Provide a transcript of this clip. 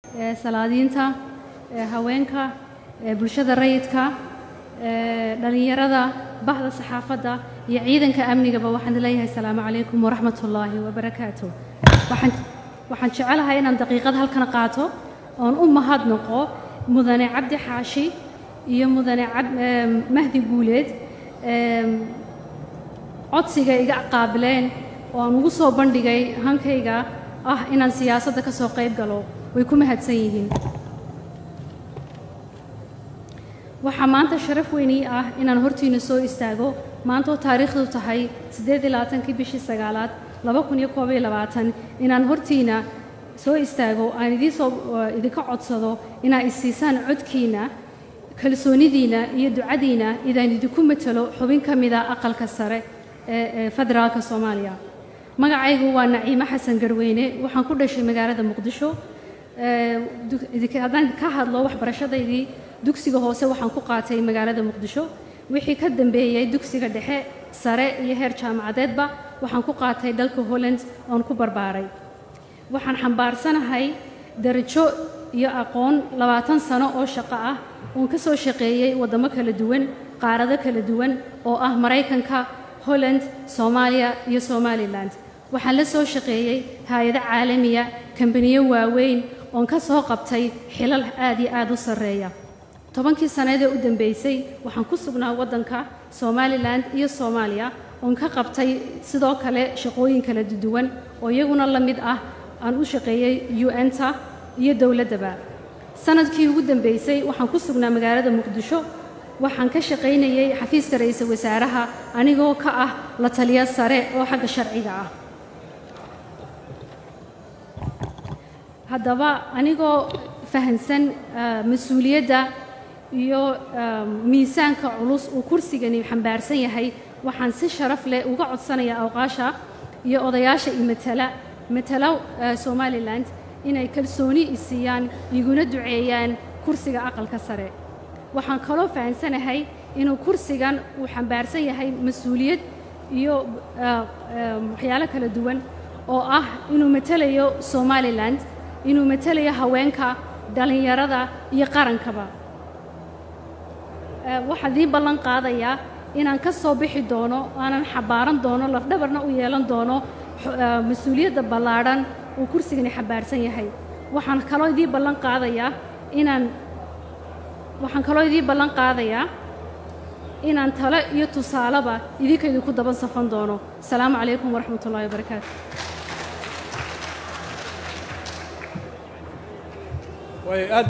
salaadiinta haweenka bulshada rayidka dhalinyarada bahda saxaafadda iyo ciidanka amnigaba waxaan leeyahay asalaamu calaykum waraxmat ullaahi wabarakaatu waxaan jecelahay inaan daqiiqad halkan qaato oon u mahadnaqo mudane cabdi xaashi iyo mudane mahdi guuleed codsiga iga qaabileen oo aan ugu soo bandhigay hankayga ah inaan siyaasadda ka soo qayb galo way ku mahadsan yihiin waxaa maanta sharaf weynii ah inaan hortiina soo istaago maantoo taariikhdu tahay kii bishii sagaalaad inaan hortiina soo istaago aan idiinsoo idinka codsado inaad isiisaan codkiina kalsoonidiina iyo ducadiina idaan idinku matalo xubin ka mida aqalka sare ee federaalka soomaaliya magacaygu waa naciimo xasan garweyne waxaan ku dhashay magaalada muqdisho haddaan ka hadlo waxbarashadaydii dugsiga hoose waxaan ku qaatay magaalada muqdisho wixii ka dambeeyey dugsiga dhexe sare iyo heer jaamacadeedba waxaan ku qaatay dalka holland oon ku barbaaray waxaan xambaarsanahay darajo iyo aqoon labaatan sano oo shaqo ah oon ka soo shaqeeyey waddamo kala duwan qaarado kala duwan oo ah maraykanka holland soomaaliya iyo somalilan waxaan la soo shaqeeyey hay-ado caalamiya kambaniyo waaweyn oon ka soo qabtay xilal aad iyo aad u sarreeya tobankii sannaedee u dambeysay waxaan ku sugnaa waddanka somalilan iyo soomaaliya oon ka qabtay sidoo kale shaqooyin kala duwan oo iyaguna la mid ah aan u shaqeeyey un-ta iyo dowladdaba sanadkii ugu dambeysay waxaan ku sugnaa magaalada muqdisho waxaan ka shaqaynayey xafiiska ra-iisul wasaaraha anigoo ka ah la taliya sare oo xagga sharciga ah haddaba anigoo fahansan mas-uuliyadda iyo miisaanka culus uu kursigani xambaarsan yahay waxaan si sharaf leh uga codsanayaa awqaasha iyo odayaasha imatala matala somalilan inay kalsooni isiiyaan iguna duceeyaan kursiga aqalka sare waxaan kaloo fahansanahay inuu kursigan uu xambaarsan yahay mas-uuliyad iyo waxyaalo kala duwan oo ah inuu matalayo somalilan inuu matalayo haweenka dhallinyarada iyo qarankaba waxaan idiin ballan qaadayaa inaan ka soo bixi doono aanan xabaaran doono lafdhabarna u yeelan doono mas-uuliyadda ballaadhan uu kursigani xambaarsan yahay waxaan kaloo idiin ballan qaadayaa inaan waxaan kaloo idiin ballan qaadayaa inaan talo iyo tusaaleba idinka idinku daban safan doono asalaamu calaykum waraxmat ullahi wabarakaatu